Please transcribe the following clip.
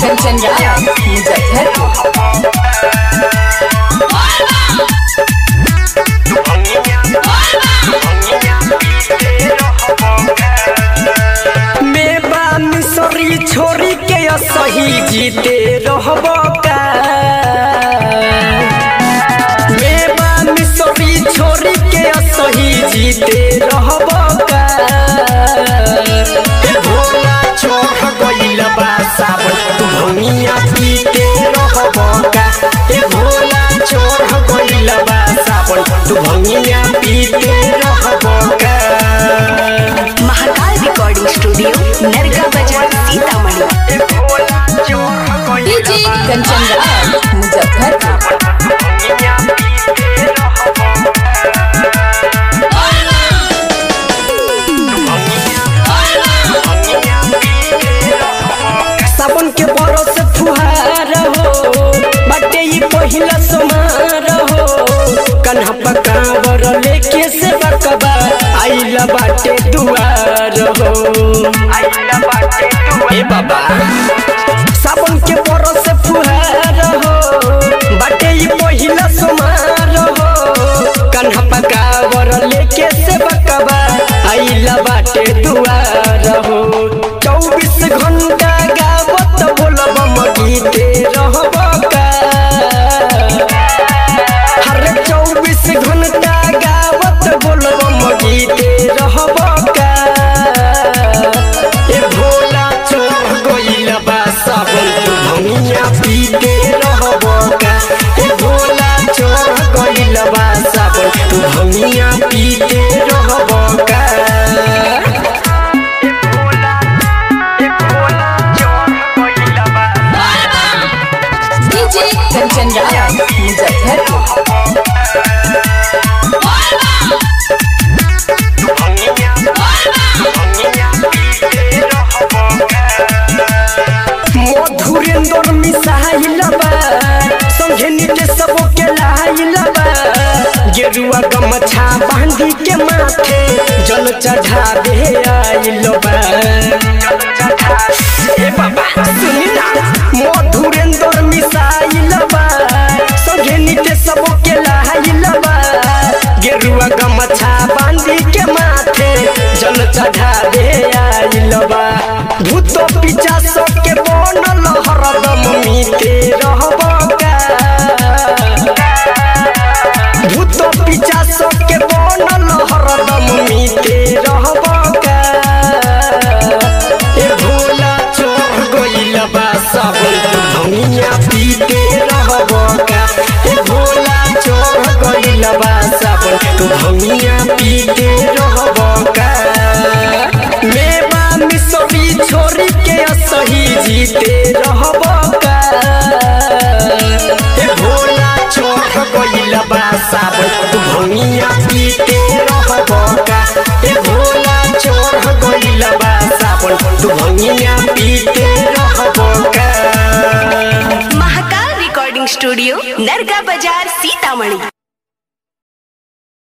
कंचन राज मुजफ्फरपुर मेवा मिसरी छोरी के सही जीते रहब का मेवा मिसरी छोरी के सही जीते रहब का ए भोला चोर गइल बा सावन तू भंगिया पीते रहब का ए भोला चोर गइल बा सावन तू भंगिया पीते रहब का Mahakal recording studio Narga Bazar Sitamarhi DJ Kanchan Raj Muzaffarpur सावन के बरस फुहार हो बाटे ई पहिला समार हो कन्हा पकावर लेके से बकबा आइला बाटे दुआर हो ए बाबा सावन के बरस फुहार हो बाटे ई पहिला समार हो कन्हा पकावर लेके से बकबा आइला बाटे दुआर हो चौबीस घंटा गावत बोलब गीते रहब का हर चौबीस घंटा गावत बोलब गीते रहब का ए भोला चोर गइल बा सावन तू भंगिया पीते रहब का ए भोला चोर गइल बा सावन तू भंगिया पीते रहब का डीजे कंचन राज मुजफ्फरपुर मधुरेंद्र मिसाइल बा संगे नीचे सबो के लाइल बा गेरुआ गमछा बांधी के माथे जल चढ़ावे आइल बा ए बाबा सुनी ना मधुरेंद्र मिसाइल बा संगे नीचे सबो के लाइल बा गेरुआ गमछा बांधी के माथे जल चढ़ावे आइल बा भूत पिचा के बनल हरदम मीते रहब का भूत पिचा के बनल हरदम मीते रहब का ए भोला चोर गइल बा सावन तू भंगिया पीते रहब का ए भोला चोर गइल बा सावन तू भंगिया पीते रहब का मेवा मिसरी छोरी के सही जीते रहब का ए भोला चोर गइल बा सावन तू भंगिया पीते रहब का ए भोला चोर गइल बा सावन तू भंगिया पीते रहब का महाकाल रिकॉर्डिंग स्टूडियो नरगा बाजार सीतामढ़ी